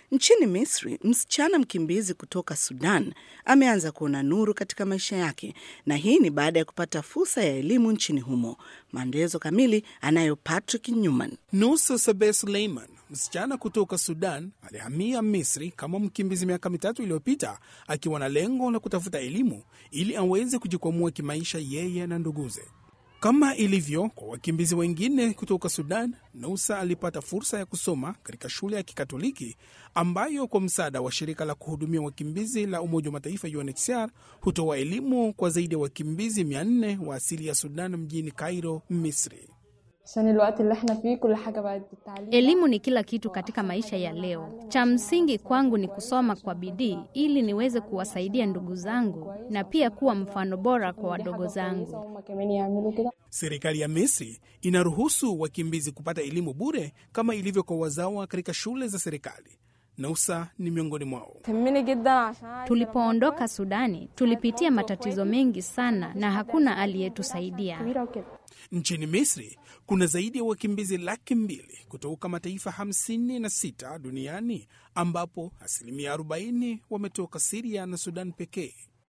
Nchini Misri, msichana mkimbizi kutoka Sudan ameanza kuona nuru katika maisha yake, na hii ni baada ya kupata fursa ya elimu nchini humo. Maelezo kamili anayo Patrick Newman. Nusa Sabe Suleiman, msichana kutoka Sudan, alihamia Misri kama mkimbizi miaka mitatu iliyopita akiwa na lengo la kutafuta elimu ili aweze kujikwamua kimaisha yeye na nduguze. Kama ilivyo kwa wakimbizi wengine kutoka Sudan, Nusa alipata fursa ya kusoma katika shule ya Kikatoliki ambayo kwa msaada wa shirika la kuhudumia wakimbizi la Umoja wa Mataifa UNHCR hutoa elimu kwa zaidi ya wakimbizi 400 wa asili ya Sudan mjini Cairo, Misri. Elimu ni kila kitu katika maisha ya leo. Cha msingi kwangu ni kusoma kwa bidii ili niweze kuwasaidia ndugu zangu na pia kuwa mfano bora kwa wadogo zangu. Serikali ya Misri inaruhusu wakimbizi kupata elimu bure kama ilivyo kwa wazawa katika shule za serikali. Nausa ni miongoni mwao. Tulipoondoka Sudani, tulipitia matatizo mengi sana na hakuna aliyetusaidia. Nchini Misri kuna zaidi ya wakimbizi laki mbili kutoka mataifa 56 duniani ambapo asilimia 40 wametoka Siria na Sudan pekee.